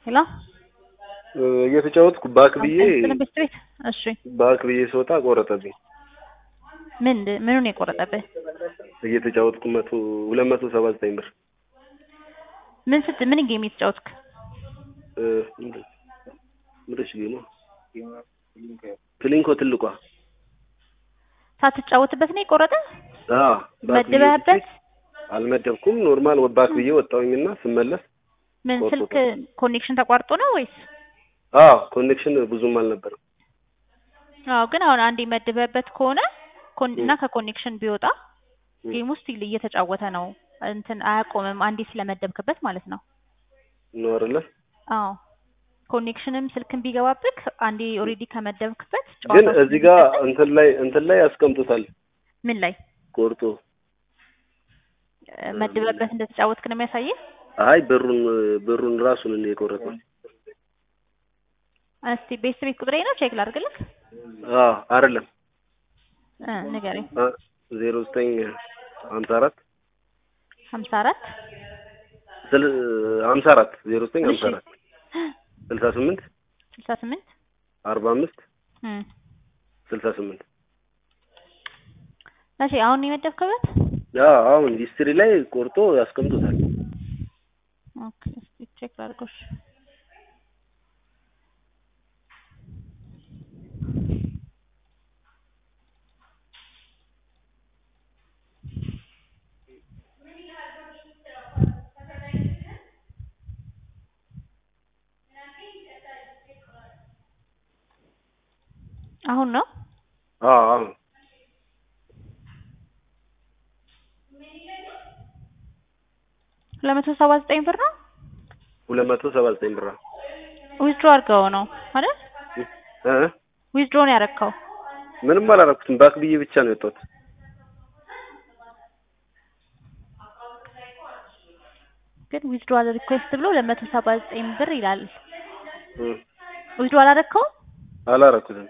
ሄሎ እየተጫወትኩ ባክ ብዬ ቤት ቤት እሺ ባክ ብዬ ስወጣ ቆረጠብኝ። ምን ምኑን የቆረጠብህ? እየተጫወትኩ መቶ ሁለት መቶ ሰባ ዘጠኝ ብር ምን ስት ምን ጌም የተጫወትክ? እ ምንድን ምንድነች ጌሟ? ፕሊንኮ ትልቋ ሳትጫወትበት ነው የቆረጠ? አዎ ባክ ብዬ መድበህበት? አልመደብኩም። ኖርማል ባክ ብዬ ወጣሁኝና ስመለስ ምን ቆርጦታል። ስልክ ኮኔክሽን ተቋርጦ ነው ወይስ? አዎ ኮኔክሽን ብዙም አልነበረም። አዎ ግን አሁን አንዴ መድበህበት ከሆነ ኮን- እና ከኮኔክሽን ቢወጣ ጌም ውስጥ እየተጫወተ ነው እንትን አያቆምም። አንዴ ስለመደብክበት ማለት ነው። ነው አይደለ? አዎ ኮኔክሽንም ስልክን ቢገባብክ አንዴ ኦልሬዲ ከመደብክበት ግን ጨዋታው እዚህ ጋር ስለሚቀጥል- እንትን ላይ እንትን ላይ ያስቀምጡታል ምን ላይ ቆርጦ። እ፣ መድበህበት እንደተጫወትክ ነው የሚያሳየህ። አይ ብሩን ብሩን ራሱን እንደ የቆረጠው እስቲ ቤት ቤት ቁጥሬ ነው ቼክ ላድርግልክ። አዎ አይደለም እ፣ ንገረኝ። ዜሮ ዘጠኝ ሀምሳ አራት ሀምሳ አራት ስል ሀምሳ አራት ዜሮ ዘጠኝ ሀምሳ አራት ስልሳ ስምንት ስልሳ ስምንት አርባ አምስት እ፣ ስልሳ ስምንት መቼ አሁን ነው የመደብክበት? አዎ አሁን ሂስትሪ ላይ ቆርጦ ያስቀምጡታል። ኦኬ እስቲ ቼክ ላድርገው። እሺ። አሁን ነው አዎ አሁን ሁለት መቶ ሰባ ዘጠኝ ብር ነው ሁለት መቶ ሰባ ዘጠኝ ብር ነው። ዊዝድሮ አድርገው ነው አይደል? እ ዊዝድሮ ነው ያደረግከው። ምንም አላደረኩትም። ባክ ብዬ ብቻ ነው የወጣሁት። ግን ዊዝድሮ ሪኩዌስት ብሎ ሁለት መቶ ሰባ ዘጠኝ ብር ይላል። እ ዊዝድሮ አላደረግከው? አላደረኩትም።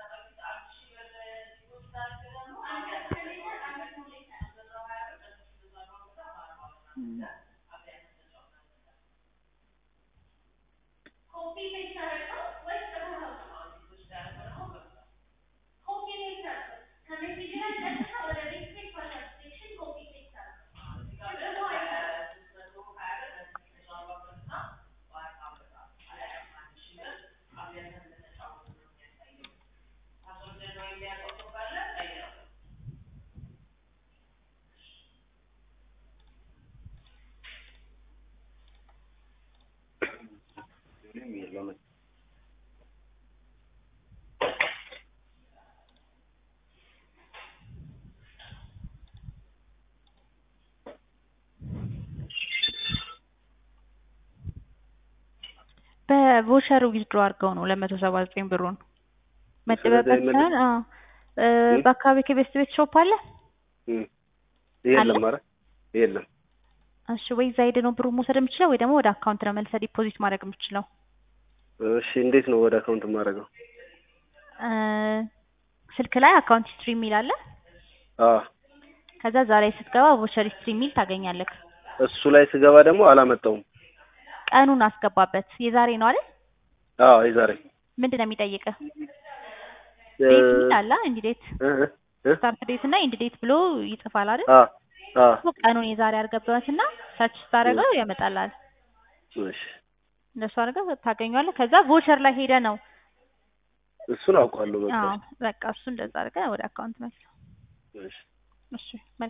በቮቸር ዊዝድሮ አድርገው ነው ሁለት መቶ ሰባ ዘጠኝ ብሩን መጠበበት ስለዚህ ሳይሆን አዎ እ፣ እ? በአካባቢ ከቤስት ቤት ሾፕ አለ? እ የለም ኧረ የለም። እሺ ወይ እዛ ሄደህ ነው ብሩን መውሰድ የምችለው ወይ ደግሞ ወደ አካውንት ነው መልሰህ ዲፖዚት ማድረግ የምችለው? እሺ እንዴት ነው ወደ አካውንት የማደርገው? እ፣ ስልክ ላይ አካውንት ሂስትሪ የሚል አለ። አዎ ከዛ እዛ ላይ ስትገባ ቮቸር ሂስትሪ የሚል ታገኛለህ። እሱ ላይ ስገባ ደግሞ አላመጣውም። ቀኑን አስገባበት። የዛሬ ነው አይደል? አዎ የዛሬ ምንድን ነው የሚጠይቅህ? እ ዴት የሚል አለ። ኢንድ ዴት፣ እ እ ስታርት ዴት እና ኢንድ ዴት ብሎ ይጽፋል አይደል? አ አ ቀኑን የዛሬ አድርገበትና ሰርች ስታደርገው ያመጣልሃል። እሺ እንደሱ አድርገህ ታገኘዋለህ። ከዛ ቮቸር ላይ ሄደህ ነው እሱን አውቀዋለሁ በቃ አዎ በቃ እሱ እንደዛ አድርገህ ወደ አካውንት መልስ። እሺ እሺ መልካም